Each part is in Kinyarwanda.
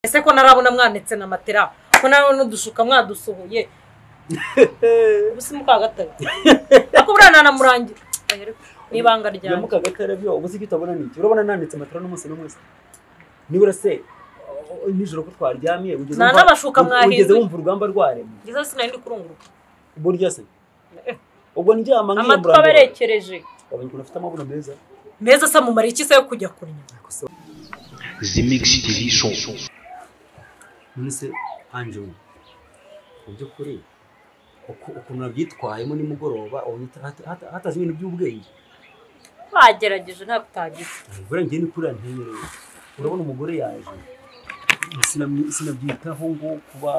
ese ko narabona mwanitse na matera ko nawe n'udushuka mwadusohoye ubusa mukagatare ako buriya nanamurangira ni ibanga ya ryanjye mukagatare byo ubuze icyo utabona ni iki urabona nanditse matara n'umunsi n'umunsi nibura se o- o- nijoro ko twaryamye ugeze Nta wumva- n'abashuka u- ugeze mwahinduye. wumva urugamba rwaremye ngeze sinari ndi kurunguruka burya se ubwo ndyama amatwi nkiyambura aba arekereje abonye ukuntu afite amabuno meza meza asa mu iki se yo kujya kurya Zemix TV Show. none se anjou mu by'ukuri uku- ukuntu nabyitwayemo nimugoroba ubona hata- hata- hatazi ibintu by'ubwenge bagerageje ntabwo utagize buriya njye ni kuriya ntemereye urabona umugore yaje sinamwi- sinabyitaho ngo kuba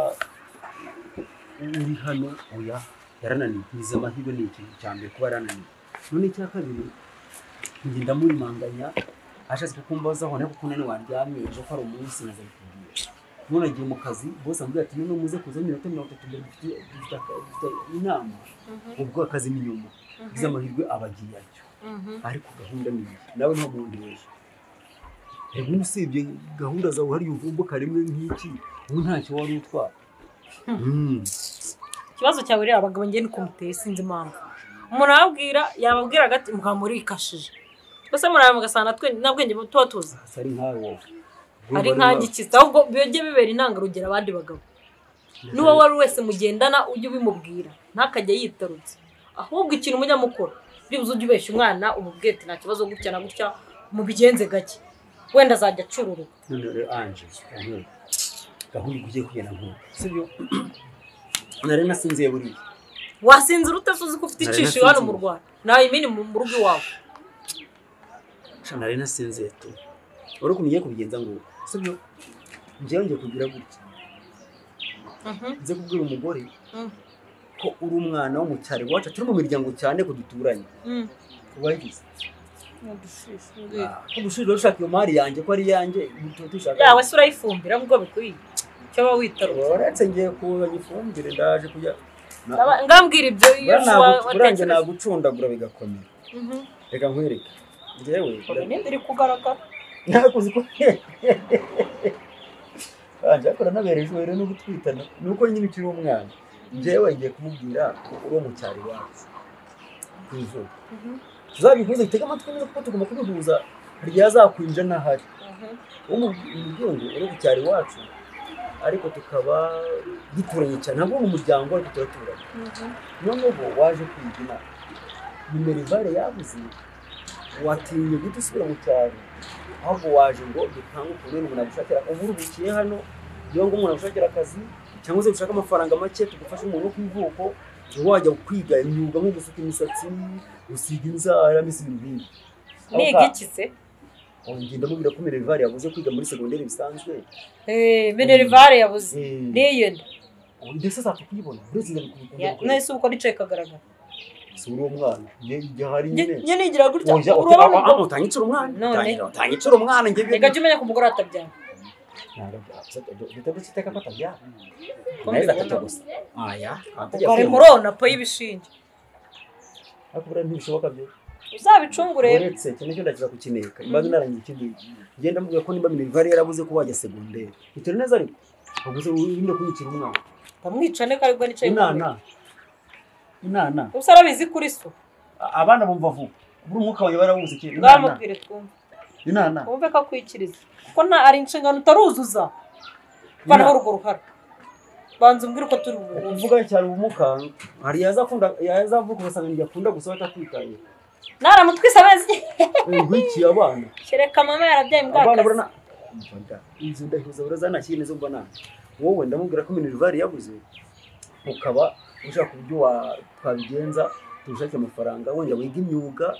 uri hano oya yarananiye ntiza amahirwe ni ikintu cya mbere kuba yarananiye none icya kabiri njye ndamurimanganya ashatse kukumbazaho nawe kuko nani waryamye ejo ko ari umunsi naza kubwira none agiye mu kazi bose ambwira ati none muze kuza iminota mirongo itatu mbere dufite dufite aka- dufite inama ubwo akazi ni nyuma ngize amahirwe aba agiye atyo ariko gahunda ni iyi nawe nta muntu wese ubu usibye gahunda zawe hariya uvumbuka rimwe nk'iki ubu ntacyo wari utwara Mm. ikibazo cyawe rero abagabo njye ni kumuteye sinzi impamvu umuntu arababwira yababwira agati mukaba murikashije mbese muraba mugasanga twe nta bwenge tuba tuzi Asa ari nkawe wowe ari nk'agikiza ahubwo bijye bibera intangarugero abandi bagabo n'uwo wari uri wese mugendana ujye ubimubwira ntakajya yitarutse ahubwo ikintu mujya mukora byibuze ujye ubeshya umwana umubwira ati nta kibazo gutya na gutya mubigenze gake wenda azajya acururuka none rero anje ubu gahunda ugiye kugenda nk'ubu sibyo nari nasinziye buriya wasinzira utasuzi ko ufite Nari icishije nasinzira. hano mu rwanda nawe imini mu mu rugo iwawe Sha, nari nasinziye tu wari ukuntu ugiye kubigenza ngo sibyo njyewe ngiye kugira gutya nze kubwira umugore Mm. ko uri umwana wo mu cyaro iwacu turi mu miryango cyane ko duturanye Mm. wagize Yeah. ko gushirira ushaka iyo mari yanjye ko ari iyanjye tuba dushaka yawe se urayifumbira nk'uko bikwiye icyo waba witarura uretse ngiye kuzana ifumbire ndaje kujya Na- Ndaba- ngambwira ibyo iyo Buriya nagu- buriya njye watekereza nagucundagura bigakomera Mhm. reka nkwereke njyewe Oya, ninde iri kugaragara nakuzi ko banjye akora nabereye ijoro no gutwitana ni uko nyine ukiri umwana njyewe ngiye kumubwira ko uri wo mu cyaro iwacu ku izuba Mhm. tuzabikuze tega amatwi neza kuko tugomba kubihuza ryazakwinja ntahari Mhm. wo mu muryango uri ku cyaro iwacu ariko tukaba duturanye cyane ntabwo mu muryango ariko turaturanye Mhm. noneho waje kwiga inama nimero ivare yabuze watinye guhita usubira mu cyaro ahubwo waje ngo dutange ukuntu umuntu agushakira ubu uruhukiye hano niyo ngo umuntu agushakira akazi cyangwa se ushaka amafaranga make tugufashe umuntu wo ku ivuko ube wajya kwiga imyuga nko gusuka imisatsi gusiga inzara mbese ibintu nk'ibi niga iki se Ongera ndamubwira ko Minerivare yabuze kwiga muri segonderi bisanzwe Eh, minerivare yabuze Eh, niyo nda ndetse azapfa kuyibona uretse njye nawe kubikunda se uko nicaye kagaragara si uri uwo mwana njye njye hari nyine njye nigira gutya Oya, uti- urabona ah, ubwo- ah, utange incuro umwana None. Utangira- utange incuro umwana njye reka jya umenya ko umugore atabyara Ntabwo byabuze, du- dutebe iteka ko atabyara Ko nawe mbibona. atatu gusa aya ubwo ari murona po y'ibishinge ariko buriya ntibishoboka byo uzabicungure uretse iki nicyo ndakiza kukineka imbaga inarangiye ikindi ngenda mubwira ko nimba Minerivare yarabuze ko wajya segonderi bitari neza ariko ubuze urimo kunyikira umwana ntamwicane ko aribwo nicaye inana imbere. inana ubuse arabizi kuri so A- abana bumva vuba buri umwuka wawe barawuzi iki inana ngamubwire twumve inana wumve ko akwikiriza kuko nta ari inshingano utaruzuza vanaho urwo ruhara banza umbwire uko turi bubuze uvuga cyane ubumuga hari yazakunda yazavuka ugasanga njya akunda gusa batakwitaye naramutwise amezi nkwikiye abana kereka mama yarabyaye abana imbwakazi burana Umvaga, inzu ndahibuza burazana kindi zo mbona wowe ndamubwira ko minerivare yabuze ukaba ushaka uburyo wa- twabigenza tugushake amafaranga wongera wiga imyuga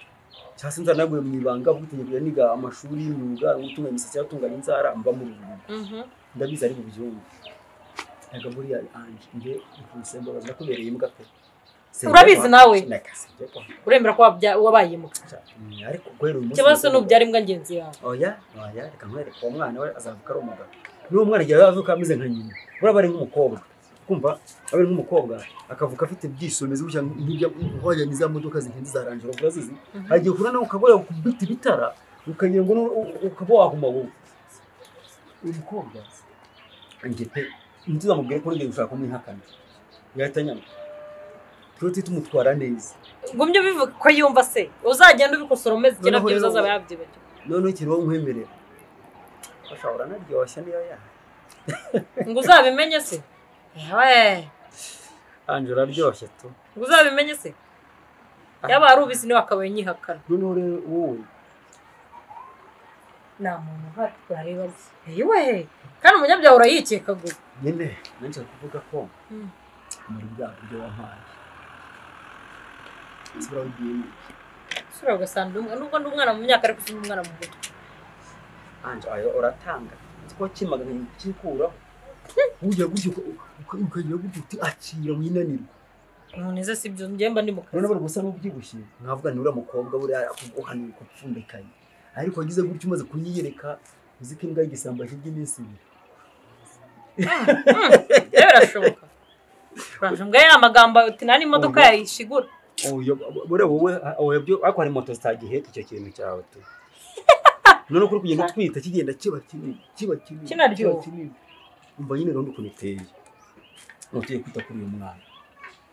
cyangwa se nzanaguye mu ibanga ubwitegeko niga amashuri y'imyuga gutunganya imisatsi yatunganya inzara mba mu rugo Mhm. ndabizi ari mu byumba ntabwo buriya anje nge nkusembo ndakubereye imbwa pe Urabizi nawe. Neka, sinjya kwa- uremera ko wabya- wabayimuka Mm, ariko guhera uyu munsi ikibazo ni ubyara imbwa ngenzi yawe oya oya reka nkwereke uwo mwana we azavuka ari umugabo n'uwo mwana igihe yazavuka ameze nka nyina buriya aba ari nk'umukobwa kumva aba ari nk'umukobwa akavuka afite ibyishimo bimeze gutya nk'ibyo ni za modoka zihenze za ranjoro urazizi agiye kure nawe ukaba yakubita ibitara ukagira ngo nu- u- ukaba waguma wowe uyu mukobwa njye pe ntuzamubwire ko urengeye gushaka kumwihakana yahita nyama tuba tumutwara neza ngumye ubivuga ko yumva se uzagenda ubikosora umeze igira Noneho byiza rero- azaba yabyibagiwe noneho ikintu wowe nkwemerera ashobora anaryoshya niyo yaha ngo uzabimenye se yewe anjye uraryoshye tu ngo uzabimenye se yaba hari ubizi niwe akabaye nyihakana noneho rero wowe nta muntu uhari wareba se yewe kandi umunyabyaha urayikeka gusa nyine nanjye kuvuga ko Mm. muri bwa buryo wampaye nzira wigiyemo ushobora ugasanga undi- nubwo ndi umwana mu myaka ariko si umwana mu mutwe anjye ayo uratanga ko kimaga nkikikuraho ujya gutya ukagira gutya uti akira winanirwe umuntu ize si byo njye mba ndi mu kazi noneho bari gusa n'ubyibushye nkavuga ni uriya mukobwa buriya akuguhanura ukupfundikanye ariko wagize gutya umaze kunyiyereka uzi ko imbwa y'igisambo akirya iminsi ibiri yewe birashoboka uranje mbwa ya magambo uti nta n'imodoka yayishigura Oya, buriya wowe oya byo ariko hari moto zitagiheka icyo kintu cyawe tu noneho ko uri kugenda utwita kigenda kiba kinini kiba kinini Kinaryoha. kiba kinini umva nyine rero ukuntu iteye ntugiye kwita kuri uyu mwana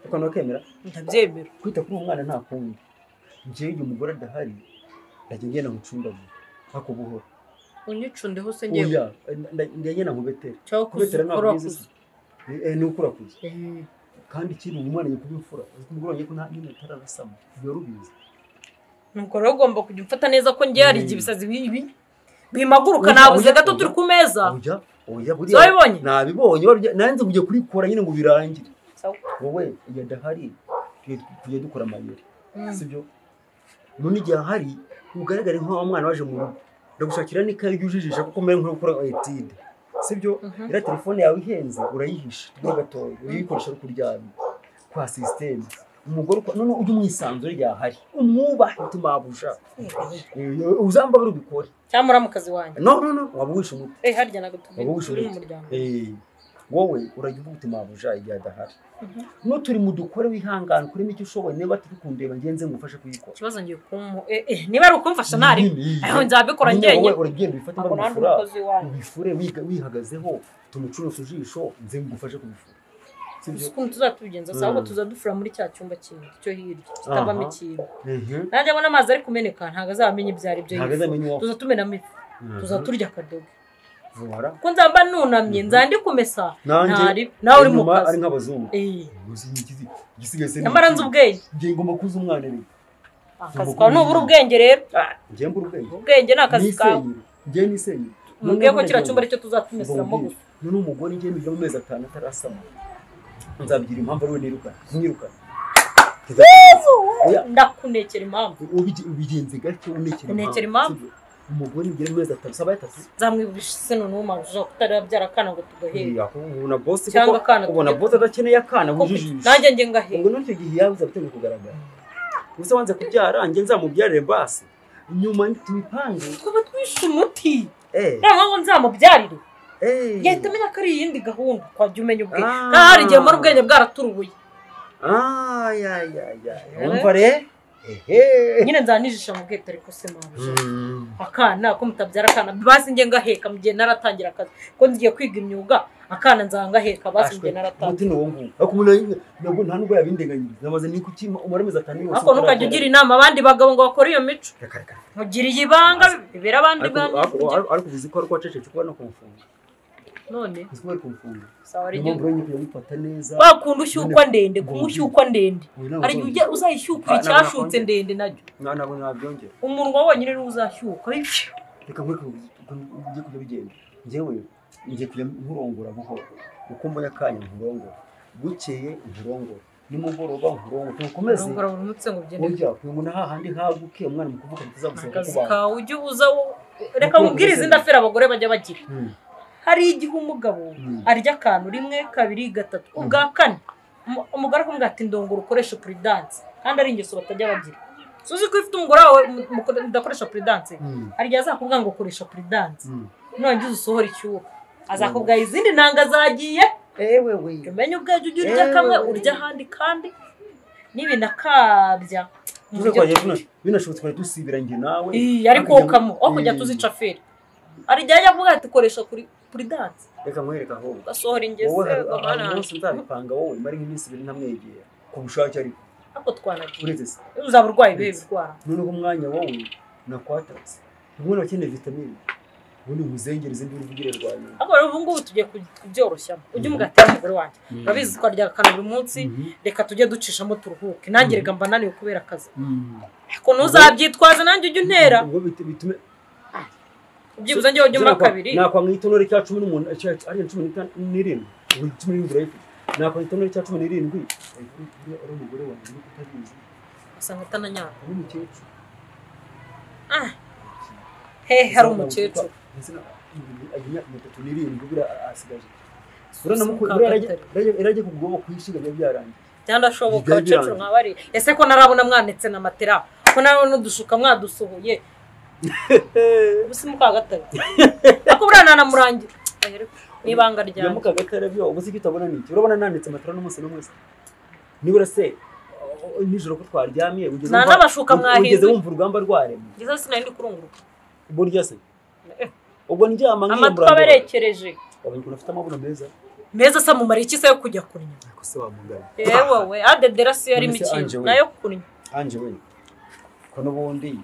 ariko nawe ukemera ndabyemera kwita kuri uwo mwana nta kundi njyewe igihe umugore adahari ndajya ngenda mucundagura ako buhoro unyicundeho se njyewe oya nda- nda- ndajya na nkubetera cyangwa kubetera kuzikora ntabwo bizi se Eh, eh, ni ukurakuza kandi ikindi umwana agiye kuba imfura uzi ko umugore wanjye ko nta nyine atararasama biba rubizi nuko rero ugomba kujya umfata neza ko njye hari igihe ibisazi bibi bimaguruka Oya, nabuze oya, gato oya. turi ku meza oya oya Zabibonye? nabibonye warya- nanze kujya kurikora nyine ngo birangire Sawa. wowe iyo adahari tujya- tujya dukora amayeri Mm. sibyo none igihe ahari ugaragare nk'aho mwana waje mu rugo ndagushakira n'ikayi ryujijisha kuko umere nk'uri gukora etide sibyo Mhm. iriya telefone yawe ihenze urayihisha tujye gatoya urayikoresha uri kuryama kwa sisiteme umugore uko- none ujye umwisanzure yahari umwubahe tumabusha uzamba bari ubikore cyangwa uri mu kazi wanjye no no no waba uwishe umuti eh harya ntabwo tuvuye Waba ubushoboye. turi mu muryango Eh, wowe urajya uvuga uti mabuja igihe adahari n'uturi mu dukore wihangane ukuremo icyo ushoboye niba turi kundeba ngenze ngufashe kuyikora ikibazo ngiye kumu eh eh niba ari ukumfasha ntari Nyine, aho nzabikora nyine njyewe wowe uragenda ubifate ntabwo nta n'undi nk'ubifura mukozi wanyu ubifure wiga- wihagazeho tumucuruza ijisho nze ngufashe kubifura Uzi sibyo ukuntu tuzatubigenza se ahubwo Mm. tuzadufura muri cya cyumba kintu cyo hirya kitabamo Aha. ikintu Mhm. nanjye abona amazi ari kumeneka ntabwo azamenya ibyo ari byo ntabwo azamenya uwo tuzatumenamo ifu Mhm. tuzaturya akadobo Vuhara. kuko nzaba nunamye nzandi kumesa ntari nanjye nawe uri mu inyuma ari kazi nk'abazungu Eh, Uzi ni iki- igisigaye se ni nyamara iki? nzi ubwenge Ngiye ngomba kuza umwana rero akazi kawe nubura ubwenge rero ngiye mbura ubwenge ubwenge ni akazi kawe Nisenyere. ngiye nisenyere mubwiye ko kiriya Noneho cyumba aricyo tuzatumeseramo Mbabwire, gusa none umugore njye nibyo mu mezi atanu atarasama nzabwira impamvu ariwe nirukana nirukana Oya, ndakunekera impamvu ubige- ubigenze gake unekere Unekere umugore nibyo mu mezi atanu saba atatu nzamwibisha se noneho umaze kutarabyara akana ngo tugahera Iya, kuko ubona boss Cyangwa kuko- akana ubona tujya- boss adakeneye akana Kuko wujijisha nanjye njye ngahera ngo none icyo gihe yawe uzabitangira kugaragara gusa wanze kubyara njye nzamubyarire basi nyuma tubipange twaba twishe umuti eh nta mpamvu nzamubyarire eh yahita amenya ko ari iyindi gahunda twajya umenya ubwenge Ah. nta hari igihe mbona ubwenge bwaraturubuye ah ya ya ya Eh. umva re ehe nyine nzanijisha mu bwete ariko se mabuja Mm. akana ko mutabyara akana basi njye ngaheka mu gihe naratangira akazi ko ngiye kwiga imyuga akana nzangaheka basi mu gihe naratangira umuti ni uwo nguwo ariko umuntu ari- ntabwo nta nubwo yabindeganyiriza amaze ni kuki umara amezi atanu yose ariko ntukajya ugira inama abandi bagabo ngo bakore iyo mico Reka, reka. mugiriye ibanga bibera abandi Ariko- bwami ariko ariko- ariko uzi ko ari wacecetse uko no kumufunga none uzi ko bari kumufunga sawa niyo rege mpamvu rero nyine kumufata neza wakunda ushyukwa ndende kunywa ushyukwa ndende Uyu ntabwo hari igihe ujya uzayishyukura Ah, ntabwo icyashutse nakongera. ndende nacyo Nta- ntabwo nabyongera umunwa wonyine niwo uzashyuka Ipfu. reka nkwereke ukuntu ugiye kujya bigenda njyewe ngiye kujya nkurongora buhoro uko mbona akanya nkurongora bukeye nkurongora nimugoroba nkurongora ntukomeze urongora buri munsi ngo ugende ujya kuyungana hahandi haguke umwana mukuvuka bitazagusaba akazi kubanza kawe ujye uza wo- reka nkubwire izindi afera abagore bajya bagira Mm. hari igihe umugabo Mm. arya akantu rimwe kabiri gatatu ubwa kane umu- umugore akumubwira ati ndongora ukoreshe puridanse kandi ari ingeso batajya bagira suzi ko ifite umugore wawe mu- mu- udakoresha puridanse Mm. hari igihe azakubwira ngo koresha puridanse Mm. nongeze usohora icyuho azakubwira izindi nanga zagiye ewe we jya umenya ubwabyo ujya urya kamwe urya ahandi kandi n'ibintu akabya mu Tuze buryo kwa Yesu, bwinshi. binashobotse twari dusibiranye nawe Ii, ariko Hakajya- ukamo aho kujya Ii. tuzica feri hari igihe ajya avuga ati koresha kuri puridanse reka nkwereka ahubwo ugasohora wowe ingezi hari ahantu ugahanana hose nzabipanga wowe mari nk'iminsi ibiri ntamwegera ku bushake ariko ariko twanagira uretse se iyo uzaba urwaye ibihe birwara noneho umwanya wowe nakwatatse ubona akeneye vitamine ubundi nkuzengereze ndi uruvugire rwa nyuma ariko rero ubu ngubu tugiye ku- kubyoroshya ujye umugatira umugore wanjye urabizi twarya akana buri munsi Mhm. reka tujye ducishamo turuhuke nanjye reka mba naniwe kubera akazi Mm. ariko ntuzabyitwaze nanjye ujye untera ubwo bit- bitume ubyibuze njyewe ujye umara kabiri nakwanga itonore cya cumi n'umuntu cya ariya cumi n'itanu n'irindwi ubu cumi n'irindwi urayifite nakwanga itonore cya cumi n'irindwi uriya ari umugore wanjye uri kutabizi usanga atananyara ari umukecuru Ah. he hari umukecuru Ndetse na- agira mirongo itatu n'irindwi buriya asigaje Si Uranamuku- umukaka buriya yarajya- atari. yarajya- yarajya kubwoba kuyishinga byari byarangiye byandashoboka Bijya abakecuru biranga. nka bari ese ko narabona mwanitse na matera ko narabona udushuka mwadusohoye ubu si mukagatare ariko buriya nanamurangira Oya, ariko ni ibanga ya ryanjye mukagatare byo ubu si icyo utabona ni iki urabona nanditse matara n'umunsi n'umunsi nibura se o- o- nijoro ko twaryamye ugeze Nta wumva- n'abashuka ugeze mwahinduye. wumva urugamba rwarema ngeze sinari ndi kurunguruka burya se Eh, ubwo ndyama amatwi aba arekereje Wabonye ukuntu afite amabuno meza meza asa mu mariye iki se yo kujya kunywa ariko se wamugana yewe we adedera si yarimo Nonese Ange ikintu we. nayo kunywa ange we ko n'ubundi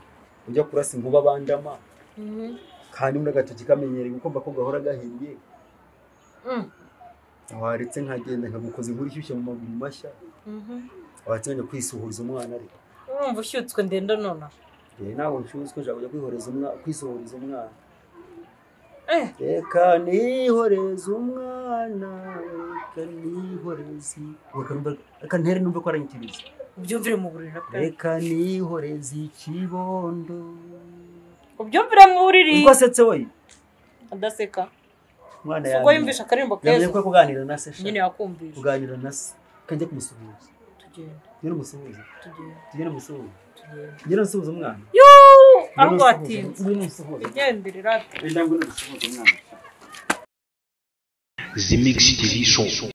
ujya kurasa inkuba bandama Mhm. kandi muri agatoki kamenyereye ukumva ko gahora gahiye Mm. waretse nkagenda nkagukoza inkuru ishyushye mu maguru mashya Mhm. watsenya kwisuhuriza umwana ariko urumva ushyutswe ndende nonaha rero ntabwo nshyuzwe nshaka kujya kwihoreza umwana kwisuhuriza umwana Eh. reka nihoreze umwana reka nihoreze reka numve- reka ntere numve ko aranyitiriza ubyumvire mu buriri na pe reka nihoreze ikibondo ubyumvire mu buriri ubwo asetse we adaseka umwana si ubwo yamenye yumvisha akaririmbo yamenye keza ko kuganira na se nyine sha yakumvisha kuganira na se kajya kumusuhuza tugenda tugere umusuhuza tugenda tugere umusuhuza tugenda tugere umusuhuza umwana yuuu ahubwo Ngwino umusuhuze, watinze ngwino umusuhuze wigendere rata Enda ngwino umusuhuze umwana The Mix TV Show.